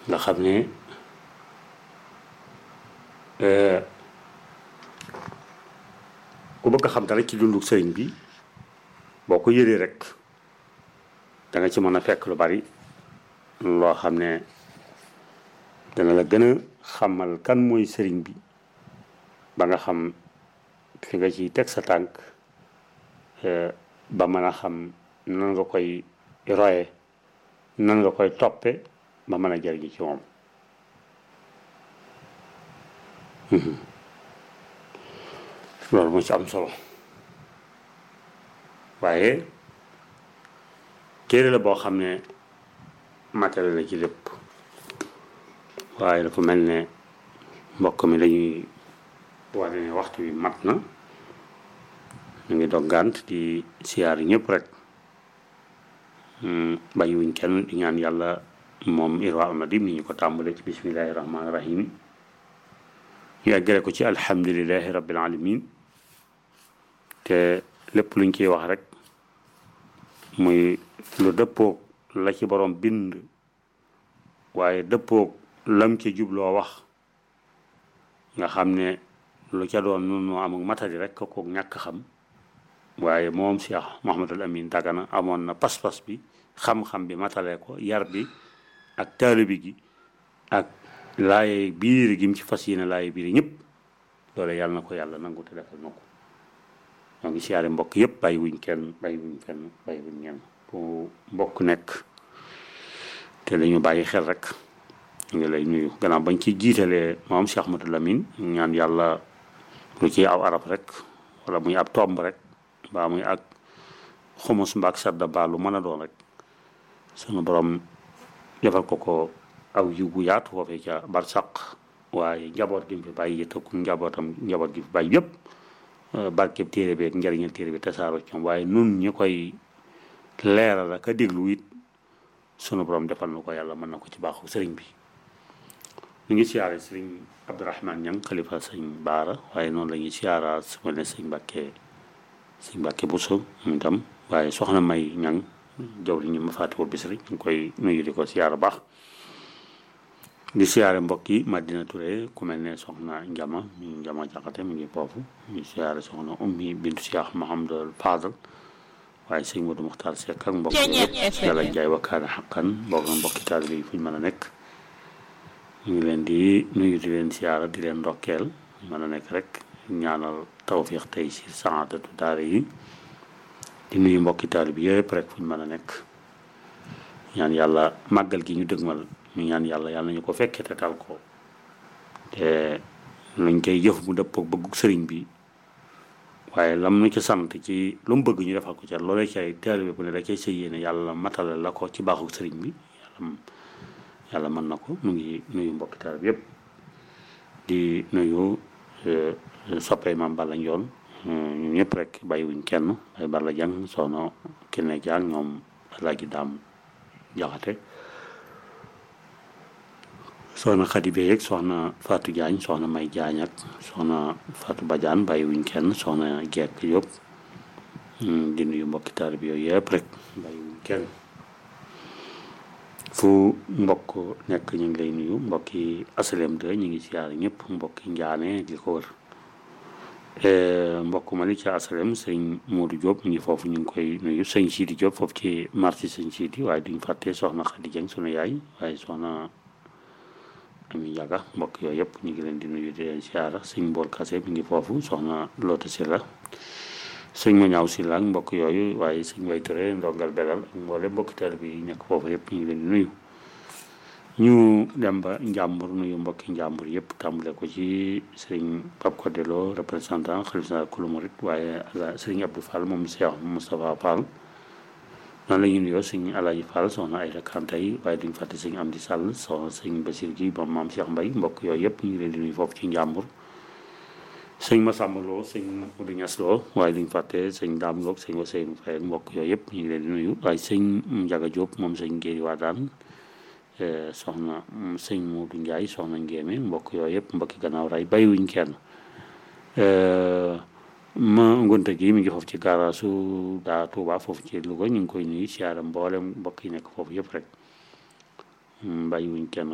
nga xam ne ku bëgg a xam dara ci dundu sëriñ bi boo ko yëree rek da nga ci mën a fekk lu bari loo xam ne dana la gën a xamal kan mooy sëriñ bi ba nga xam fi nga ciy teg sa tànk ba mën a xam nan nga koy roye nan nga koy toppe ba mën a jariñu ci moom loolu moo ci am solo waaye téere la boo xam ne matériel la ci lépp waaye dafa mel ne mbokk mi dañuy wane ne waxtu wi mat na ñu ngi dog gànt di siyaar yi ñëpp rek bàyyiwuñ kenn di ñaan yàlla moom irwa nadim ni ñu ko tàmbale ci bismillahi rahmaani rahim ñu eggale ko ci alhamdulilahi rabbil alamin te lépp luñ ciy wax rek muy lu dëppoog la ci borom bind waaye dëppoog lam ci jubloo wax nga xam ne lu ca doon nun noo am ak matari rek ko ñàkk xam waaye moom Cheikh Mouhamadul Amin Dagana amoon na pas-pas bi xam-xam bi matale ko yar bi ak taalibi gi ak laaye biir gi mu ci fas yéene laaye biir ñëpp loolu yàlla na ko yàlla nangu te defal na ko ñoo ngi siyaare mbokk yëpp bàyyi wuñ kenn bàyyi wuñ kenn bàyyi wuñ ñenn fu mbokk nekk te la ñu bàyyi xel rek ñu ngi lay nuyu gannaaw bañ ci jiitalee moom Cheikh Ahmadou Lamine ñaan yàlla lu ci aw arab rek wala muy ab tomb rek mbaa muy ak xumus mbaak sadda baa lu mën a doon rek sunu borom defal ko ko aw yiw bu yaatu foofee ca barsaq waaye njaboot gi mu fi bàyyi yëttaku njabootam njaboot gi fi bàyyi yëpp barkeb téere bi ak njariñal téere bi tasaaroo ci ñoom waaye nun ñi koy leeral ak a déglu it sunu borom defal na ko yàlla mën na ko ci baaxu sëriñ bi ñu ngi siyaare sëriñ Abdourahmane Ñang xalifa sëñ Baara waaye noonu la ñuy siyaara su ma ne sëñ Mbàkke sëñ Mbàkke Buso mu itam waaye soxna May Ñang jaw li ñu ma fàttewul bis rek ñu ngi koy nuyu di ko siyaara baax di siyaare mbokk yi Madina Touré ku mel ne soxna Njama ñu Njama Jaxate mu ngi foofu ñu siyaare soxna Ummi bintu Cheikh Mahamadul Fadal waaye sëñ Modou Muxtaar Seck ak mbokk yëpp yàlla jaay wakkaane xaqan mbokk na mbokki taalibe yi fu ñu mën a nekk ñu ngi leen di nuyu di leen siyaara di leen ndokkeel mën a nekk rek ñaanal tawfiix tey si saadatu daara yi di nuyu mbokki taalibe yi yëpp rek fu ñu mën a nekk ñaan yàlla màggal gi ñu dëgmal ñu ñaan yàlla yàlla nañu ko fekkee te tal ko te luñ koy jëf mu dëppoo bëggu sëriñ bi waaye lam nu ci sant ci lu mu bëgg ñu defal ko ca loolee ci ay taalibe bu ne da cay sa yéene yàlla matale la ko ci baaxu sëriñ bi yàlla yàlla mën na ko mu ngi nuyu mbokki taalibe yëpp di nuyu soppee maam Balla Njoon ñu ñëpp rek bàyyiwuñ kenn ay Balla Jang soxna Kine Jang ñoom Alaaji Daam Jaxate soxna Xadi Bey ak soxna Fatou Diagne soxna May Diagne ak soxna Fatou Badiane bàyyiwuñ kenn soxna Gekk yëpp di nuyu mbokki taalibe bi yooyu yëpp rek bàyyiwuñ kenn fu mbokk nekk ñu ngi lay nuyu mbokki asalem de ñu ngi siyaar ñëpp mbokki njaane di ko wër mbokk ma li ci asalem sëñ Modou Diop ñu ngi foofu ñu ngi koy nuyu sëñ Sidi Diop foofu ci marché sëñ Sidi waaye duñ fàtte soxna Xadi Jeng sunu yaay waaye soxna Ami Njaga mbokk yooyu yëpp ñu ngi leen di nuyu di leen siyaara sëñ Mbool Kase mi ngi foofu soxna Loota Silla sëñ ma ñaaw Silla ak mbokk yooyu waaye sëñ Way Ture ndongal belal ak mboole mbokki taalibe bi yi nekk foofu yëpp ñu ngi leen di nuyu ñu dem ba njàmbur nuyu mbokki njàmbur yëpp tàmbale ko ci sëriñ Pape Codelo représentant xalif général kulu murit waaye sëriñ Abdou Fall moom Cheikh Moustapha Fall noonu la ñu nuyoo sëñ Alaaji Fall soxna Ayda Kanté yi waaye duñ fàtte sëñ Amdi Sall soxna sëñ Basir gi moom maam Cheikh Mbay mbokk yooyu yëpp ñu ngi leen di nuyu foofu ci njàmbur sëñ Masamba Lo sëñ Modou Ñas Lo waaye duñ fàtte sëñ Daam Lo sëñ Waseynu Fay ak mbokk yooyu yëpp ñu ngi leen di nuyu waaye sëñ Njaga Diop moom sëñ Géeri Waadaan soxna sëñ Modou Ndiaye soxna Ngéeme mbokk yooyu yëpp mbokki gannaaw ray bàyyiwuñ kenn ma ngonte gi mi ngi foofu ci gaaraasu daa Tuuba foofu ci Louga ñu ngi koy nuyu siyaara mboolem mbokk yi nekk foofu yëpp rek bàyyiwuñ kenn